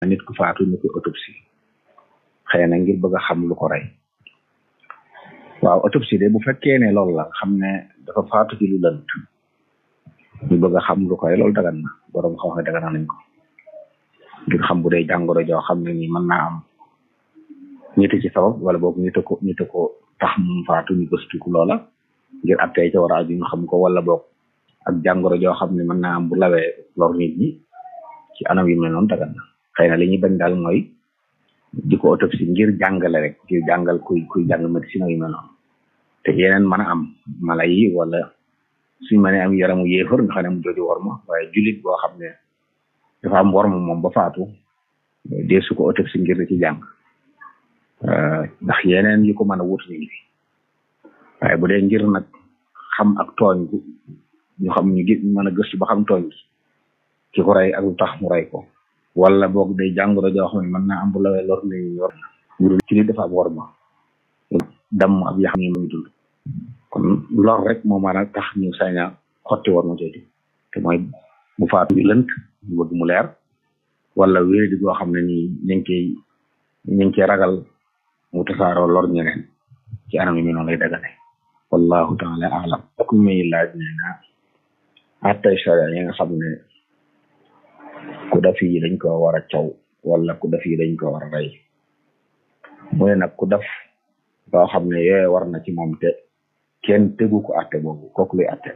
nit ku faatu ñu koy autopsie xëy na ngir bëgg a xam lu ko rey waaw autopsie de bu fekkee ne loolu la xam ne dafa faatu ci lu lënt ñu bëgg a xam lu ko rey loolu dagan na borom xam-xam dagan nañ ko ngir xam bu dee jàngoro joo xam ne ni mën naa am ñitu ci sabab wala boog ñitu ko ñitu ko tax mu faatu ñu gëstuku loola ngir attee ca war a aju ñu xam ko wala boog ak jàngoro joo xam ne mën naa am bu lawee lor nit ñi ci anam yu mel noonu dagan na xëy na li ñuy bañ daal mooy di ko autopsie ngir jàngale rek ngir jàngal kuy kuy jàng médecine yu mel noonu te yeneen mën a am mala yi wala suñ mënee am yaramu yéefar nga xam ne mu jooju worma waaye jullit boo xam ne dafa am worma moom ba faatu dee su ko autopsie ngir di ci jàng ndax yeneen yu ko mën a wut ñu ngi fi waaye bu dee ngir nag xam ak tooñ ñu xam ñu gi mën a gëstu ba xam tooñ gi ki ko rey ak lu tax mu rey ko wala boog day jàngoro joo xam ne mën naa am bu lawee lor nañu yor ngir ci li dafa am worma damm ab yaxam yi muy dund kon lor rek moo mën a tax ñu sañ a xotti war ma jooju te mooy bu faatu bi lënt ñu bëgg mu leer wala wéri di goo xam ne nii ñu ngi koy ñu ngi koy ragal mu tasaaroo lor ñeneen ci anam yi mi noonu lay dagane wallahu taala alam ak muy laaj nee na attay sharia yi nga xam ne ku def yi dañ ko war a caw wala ku def yi dañ ko war a rey mu ne nag ku def loo xam ne yooyu war na ci moom te kenn tegu ko atte boobu kooku luy atte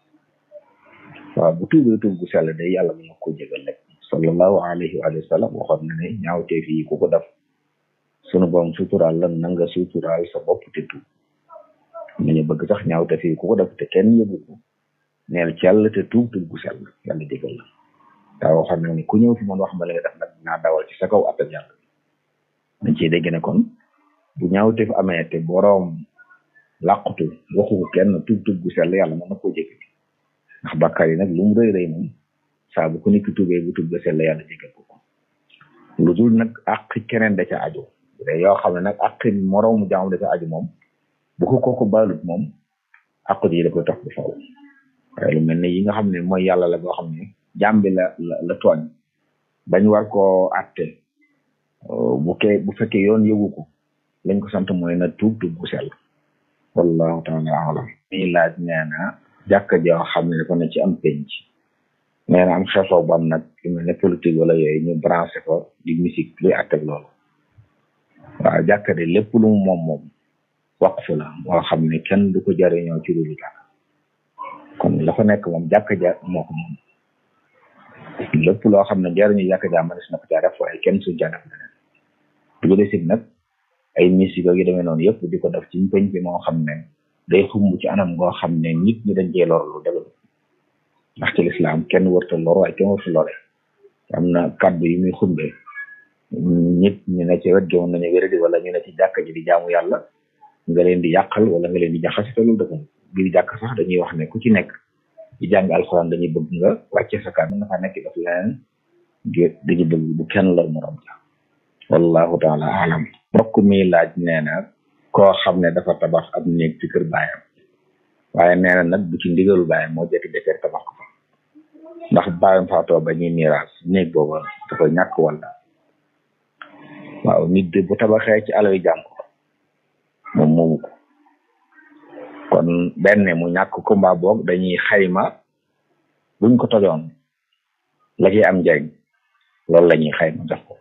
waaw bu tuubee tuub gu sell day yàlla mën na ko jégal rek sallallahu alayhi wa sallam waxoon na ne ñaawteef yi ku ko def sunu borom suturaal la na nga suturaal sa bopp te tuub nañu bëgg sax ñaawteef yi ku ko def te kenn yëgu ko neel cell te tuub tuub gu sell yàlla jégal la daa waxoon na ne ku ñëw fi man wax ma la nga def nag naa dawal ci sa kaw atte yàlla dañ ciy dégg ne kon bu ñaawteef amee te boroom làqutu waxu ko kenn tuub tuub gu sell yàlla mën na koo jégal ndax bàkkaar yi nag lu mu rëy rëy moom saa bu ko nit ki tuubee bu tuub ga sell yàlla jégal ko lu dul nag àq keneen da ca aju bu dee yoo xam ne nag àq moroomu jaamu da ca aju moom bu ko kooku baalut moom àq ji da koy tax bu faw waaye lu mel ne yi nga xam ne mooy yàlla la boo xam ne jaam bi la la la tooñ bañ war koo àtte bu ke bu fekkee yoon yëgu ko lañ ko sant mooy na tuub tuub bu sell wallahu taala alam mi laaj nee na jàkka joo xam ne dafa ne ci am penc nee na am xeexoo bu am nag yu mel ne politique wala yooyu ñu branché ko di musique luy àtteeg loolu waaw jàkka de lépp lu mu moom moom waqfu la moo xam ne kenn du ko jariñoo ci lu dara kon la fa nekk moom jàkka ja moo ko moom lépp loo xam ne jariñu jàkka ja manis na ko caa def waaye kenn su caa def leneen du ko desib nag ay musique yu demee noonu yëpp di ko def ci penc bi moo xam ne day xumb ci anam ngoo xam ne nit ñi dañ cee lor lu dëgg ndax ci lislaam kenn warta lor waaye kenn warta lore am na kàddu yi muy xumbee nit ñu ne ci wet gi mën nañu wéradi wala ñu ne ci jàkka ji di jaamu yàlla nga leen di yàqal wala nga leen di jaxase te loolu dëgg biir jàkk sax dañuy wax ne ku ci nekk di jàng alxuraan dañuy bëgg nga wàcce sa kàddu nga fa nekk daf leneen dañuy bëgg bu kenn lor morom ja wallahu taala alam mbokk mi laaj nee na koo xam ne dafa tabax ab néeg ci kër baayam waaye nee na nag bu ci ndigalu baayam moo jékki-jékki tabax ko fa ndax baayam faatoo ba ñuy miraas néeg booba dafa ñàkk wala waaw nit de bu tabaxee ci alal jàmm moom moomu ko kon benn mu ñàkk ko mbaa boog dañuy xayma buñ ko tojoon la ci am njëriñ loolu la ñuy xayma jox ko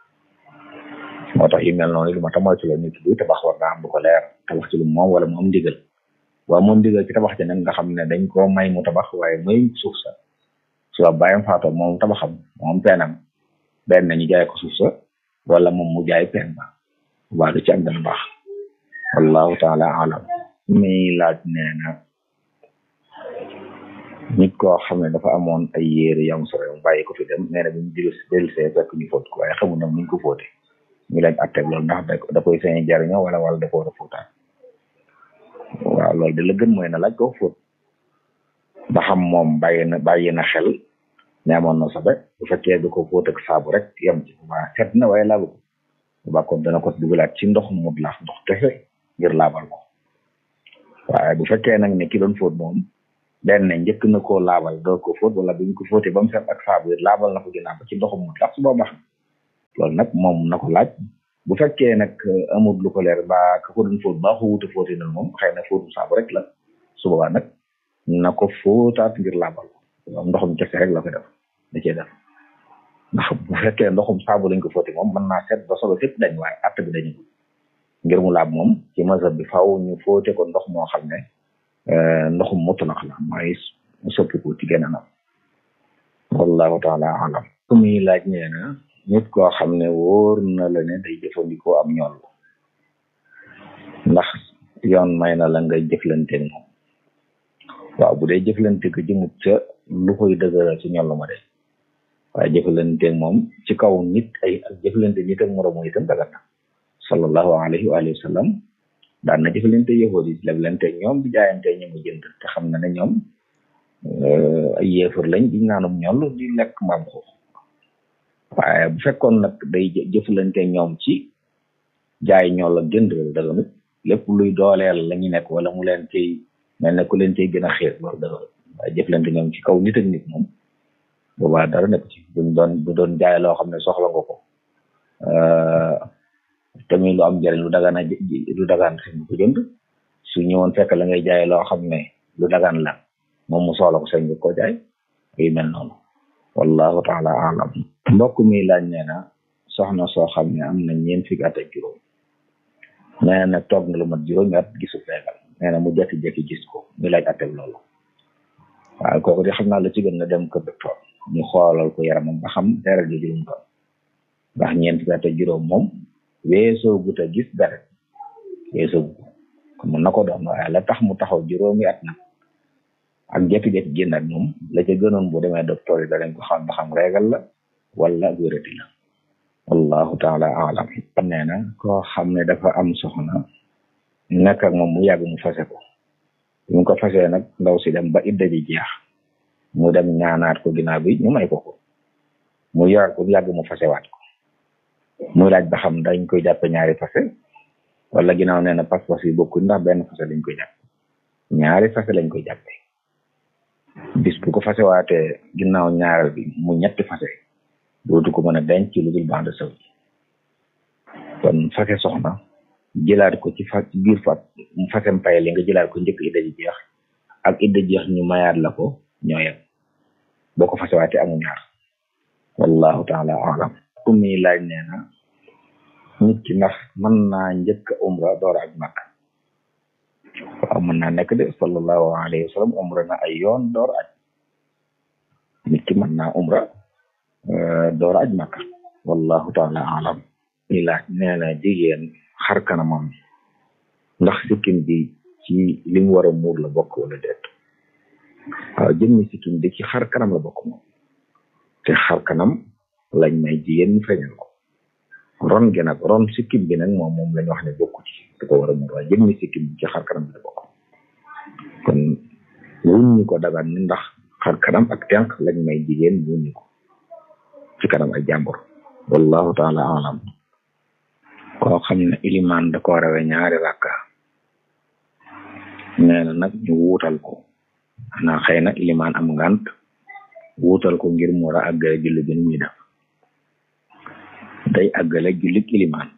moo tax yu mel noonu lu ma ta moytu la nit buy tabax war naa am lu ko leer tabax ci lu moom wala mu am ndigal waaw moom ndigal ci tabax ci nag nga xam ne dañ koo may mu tabax waaye muy suuf sa suba bàyyam faatoo moom tabaxam moom peenam benn ñu jaay ko suuf sa wala moom mu jaay peen ba waa du ci am dana baax wallahu taala alam mi laaj nee na nit koo xam ne dafa amoon ay yére yam sore mu bàyyi ko fi dem nee na bi ñu dilu dellusee fekk ñu fóot ko waaye xamul nag nuñ ko fóote ñu laaj atteg loolu ndax da koy sañ jariñoo wala wala da ko war a fóotaan waaw loolu de la gën mooy na laaj ko fóot ba xam moom bàyyi na bàyyi na xel ne amoon na sobe bu fekkee du ko fóot ak saabu rek yem ci waa set na waaye laabu ko ba kon dana ko dugalaat ci ndox mu laax ndox kese ngir laabal ko waaye bu fekkee nag ne ki doon fóot moom benn njëkk na koo laabal doo ko fóot wala bu ñu ko fóotee ba mu set ak saabu laabal na ko ginnaaw ba ci ndoxum mu laax su boobaa loolu nag moom na ko laaj bu fekkee nag amul lu ko leer ba ka ko doon fóot baa ko wuute fóoti na moom xëy na fóotum saabu rek la su boobaa nag na ko fóotaat ngir laabal ndoxum kese rek la ko def da cee def ndax bu fekkee ndoxum saabu lañ ko fóoti moom mën naa seet ba sobe fépp dañ waaye att bi dañu ngir mu laab moom ci mazhab bi faaw ñu fóote ko ndox moo xam ne ndoxum mutlaq la mooy soppi ko ci genn anam wallahu taala alam ku muy laaj nee na nit koo xam ne wóor na la ne day jëfandikoo am ñool ndax yoon may na la ngay jëflanteeg moom waaw bu dee jëflante ko jëmut ca lu koy dëgëral ci ñoll ma de waaye jëflanteeg moom ci kaw nit ay ak jëflante nit ak moromu itam dagat na sallallahu alayhi wa sallam daan na jëflante yahudi yi leblante ñoom di jaayante ñu mu jënd te xam na ne ñoom ay yéefar lañ di naanum ñoll di lekk maam ko waaye bu fekkoon nag day jëflante ñoom ci jaay ñoll ak jënd daganut lépp luy dooleel la ñu nekk wala mu leen ciy mel ne ku leen ciy gën a xiir loolu daganut waaye jëflante ñoom ci kaw nit ak nit moom boobaa dara nekk ci buñ doon bu doon jaay loo xam ne soxla nga ko tamit lu am njëriñ lu dagaan lu dagaan si ko jënd su ñëwoon fekk la ngay jaay loo xam ne lu dagaan la moom mu soxla ko sañ nga ko jaay yu mel noonu wallahu taala alam mbokk mi laaj nee na soxna soo xam ne am na ñeent fukki at ak juróom nee na toog na lu mat juróomi at gisul feegal nee na mu jekki-jekki gis ko muy laaj ateb loolu waaye kooku di xam naa la ci gën na dem kër docteur ñu xoolal ko yaramam ba xam deret ji juróom doon ndax ñeent fukki at ak juróom moom weesoo gut a gis deret weesoo gut kon mun na ko doon waaye la tax mu taxaw juróomi at nag ak jekki-jekki génn ak moom la ca gënoon bu demee docteur yi danañ ko xam ba xam régal la wala wérati la wallahu taala alam nee na koo xam ne dafa am soxna nekk ak moom mu yàgg mu fase ko mu ko fasee nag ndaw si dem ba idda ji jeex mu dem ñaanaat ko ginnaaw bi ñu may ko ko mu yoraat ko yàgg mu fasewaat ko muy laaj ba xam dañ koy jàppe ñaari fase wala ginnaaw nee na pas-pas yi bokkuñ ndax benn fase lañ koy jàppe ñaari fase lañ koy jàppe bis bu ko fasewaatee ginnaaw ñaareel bi mu ñetti fase dootu ko mën a denc ci lu dul bande saw kon fase soxna jëlaat ko ci fa ci biir fat mu fasem pay li nga jëlaat ko njëkk idda ji jeex ak idda jeex ñu mayaat la ko ñoo yem boo ko fasewaatee amu ñaar wallahu taala alam ku mi laaj nee na nit ki ndax mën naa njëkk umra door ak makka waaw mën naa nekk de sallallahu alayhi wa sallam umra na ay yoon door aj nit ki mën naa umra door aj makka wallahu taala alam mi laaj nee na jigéen xar kanamam ndax sikkim bi ci li mu war a muur la bokk wala déet waaw jëmmi sikkim bi ci xar kanam la bokk moom te xar kanam lañ may jigéen ñu feeñal ko ron gi nag ron sikkim bi nag moom moom lañ wax ne bokku ci da ko war a muur waaye jëmmi sikkim bi ci xar kanam bi la bokk kon wuññi ko dagan ni ndax xar kanam ak tenq lañ may jigéen wuññi ko ci kanam ay jàmbur wallahu taala alam koo xam ne ilimaan da ko rawe ñaari rakka nee na nag ñu wuutal ko xanaa xëy na ilimaan am ngant wuutal ko ngir mu war a àggale julli bi muy def day àggale jullik ilimaan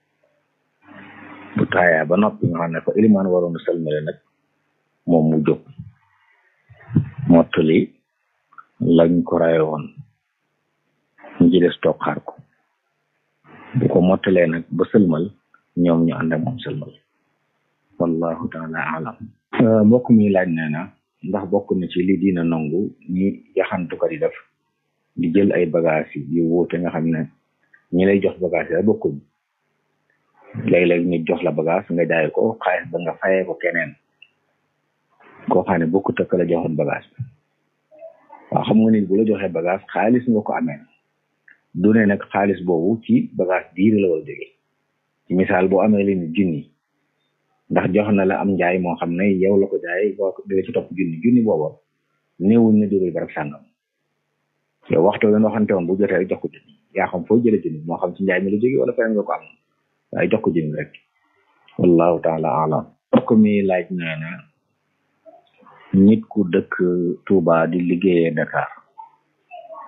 bu taayaa ba noppi nga xam ne fa ilimaan waroon a salmale nag moom mu jóg mottali lañ ko rawe woon ñu ci des toog xaar ko bu ko mottalee nag ba sëlmal ñoom ñu ànd ak moom sëlmal wallahu taala alam mbokk mi laaj nee na ndax bokk na ci li dina nangu ñi yaxantukat yi def di jël ay bagage yi yu wuute nga xam ne ñi lay jox bagage yi bokkuñ léeg-léeg ñu jox la bagage nga jaay ko xaalis ba nga fayee ko keneen koo xam ne bokkut ak la joxoon bagage bi waaw xam nga nit bu la joxee bagage xaalis nga ko amee du ne nag xaalis boobu ci bagage diir la war a jóge ci misaal boo amee leen junni ndax jox na la am njaay moo xam ne yow la ko jaay boo dee ci topp junni junni booba néewuñ ne jóge barab sàngam yow waxtu leen waxante woon bu jotee rek jox ko junni yaa xam foo jële junni moo xam ci njaay mi la jóge wala feneen nga ko am waaye jox ko junni rek wallahu taala alam ko mi laaj nee na nit ku dëkk Touba di liggéeyee Dakar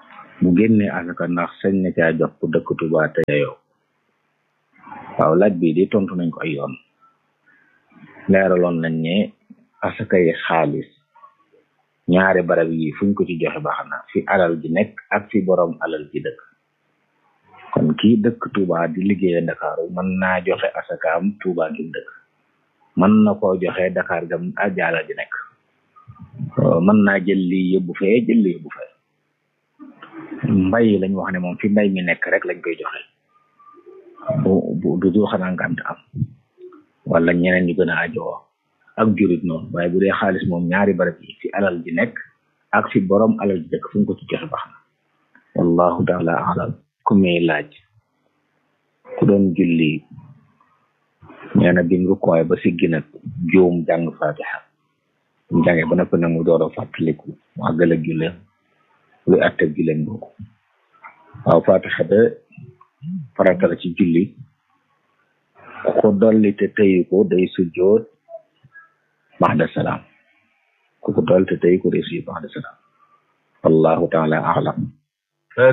bu génnee asaka ndax sañ na caa jox ku dëkk Tuuba te yow waaw laaj bii di tontu nañ ko ay yoon leeraloon nañ ne asaka yi xaalis ñaari barab yi fuñ ko ci joxe baax na fi alal ji nekk ak fi borom alal ji dëkk kon kii dëkk Tuuba di liggéeye Ndakaaru mën naa joxe asakaam Tuuba gi dëkk mën na koo joxe Dakar gam ajaala ji nekk mën naa jël lii yóbbu fee jël lii yóbbu fee mbay lañ wax ne moom fi mbay mi nekk rek lañ koy joxe bu bu du du xanaa ngant am wala ñeneen ñu gën a ajoo ak jurit noonu waaye bu dee xaalis moom ñaari barab yi fi alal ji nekk ak fi borom alal ji dëkk fu ñu ko ci joxe baax na wallahu taala alam ku muy laaj ku doon julli nee na bi mu koy ba siggi nag juum jàng fatiha mu jàngee ba noppi nag mu door a fàttaliku mu àggal ak julleem luy àtte julleem boobu waaw fatiha de farata la ci julli ku ko dolli te tëyu ko day sujjoot baxda salaam ku ko dolli te tëyu ko day sujjoot baxda salaam wallahu taala alam